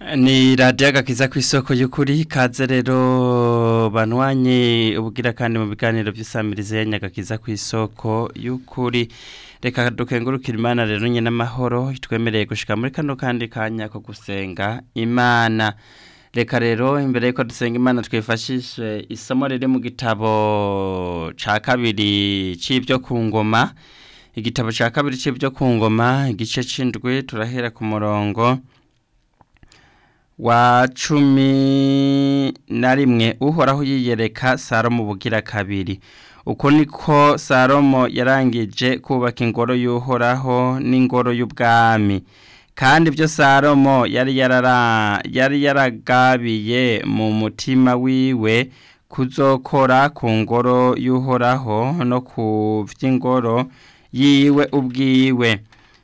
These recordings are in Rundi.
ni radiyo agakiza ku isoko y'ukuri kaze rero banwanye ubugira kandi mu biganiro by'isamirize ya nyagakiza ku isoko y'ukuri reka dukengurukira imana rero nyine amahoro twemereye gushika muri kano kandi kanya ko gusenga imana reka rero imbere y'uko dusenga imana twifashishe isomo riri mu gitabo cya kabiri cy'ibyo ku ngoma igitabo cya kabiri cy'ibyo ku ngoma igice cy'indwi turahera ku murongo wa cumi na rimwe uhoraho yiyereka salomo bugira kabiri uko niko salomo yarangije kubaka ingoro y'uhoraho n'ingoro y'ubwami kandi ibyo salomo yari yari yaragabiye mu mutima wiwe kuzokora ku ngoro y'uhoraho no ku by'ingoro yiwe ubwiwe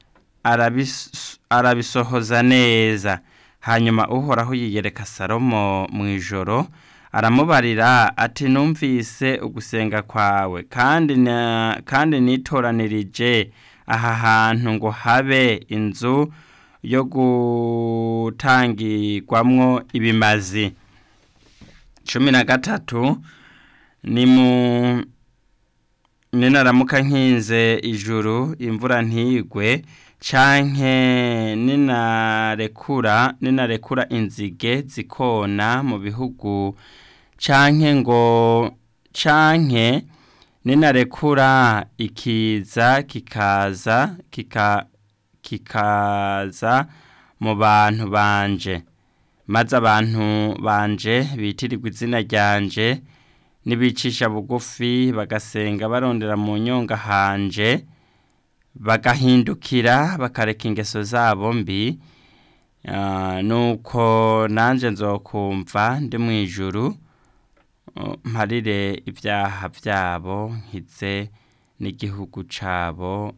arabisohoza neza hanyuma uhoraho yiyereka salomo mu ijoro aramubarira ati numvise ugusenga kwawe kandi kandi nitoranirije aha hantu ngo habe inzu yo gutangirwamwo ibimazi cumi na gatatu ni mu ninaramuka nkinze ijuru imvura ntigwe canke ninarekura ninarekura inzige zikona mu bihugu canke ngo canke ninarekura ikiza kikaza kika kikaza mu bantu banje maze abantu banje bitirirwa izina ryanje nibicisha bugufi bagasenga barondera mu nyonga hanje bagahindukira bakareka ingeso zabo mbi nuko nanjye nzokumva ndi mu ijuru mparire ibyaha byabo nkize n'igihugu cyabo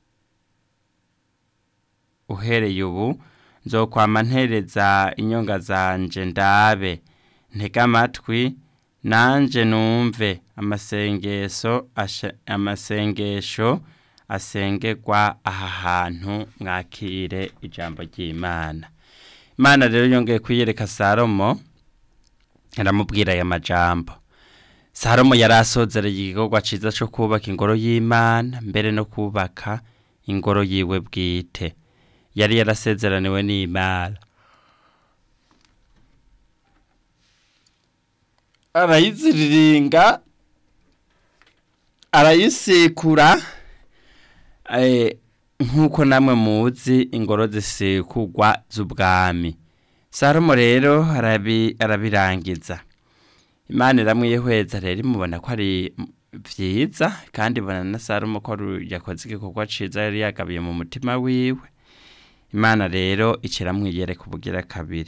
uhereye ubu nzokwama ntereza inyonga zanje ndabe ntega amatwi nanjye numve amasengesho amasengesho asengerwa aha hantu mwakire ijambo ry'imana imana rero yongeye kuyereka salomo aramubwira aya majambo salomo yari asozereye igikorwa cyiza cyo kubaka ingoro y'imana mbere no kubaka ingoro yiwe bwite yari yarasezeraniwe n'imana arayiziriringa arayisekura nk'uko namwe muzi ingoro zisekugwa z'ubwami salomo rero arabirangiza imana iramwihweza rero imubona ko ari byiza kandi ibona na salomo ko yakoze igikorwa cyiza yari yagabiye mu mutima wiwe imana rero ikiramwiyereka ubugira kabiri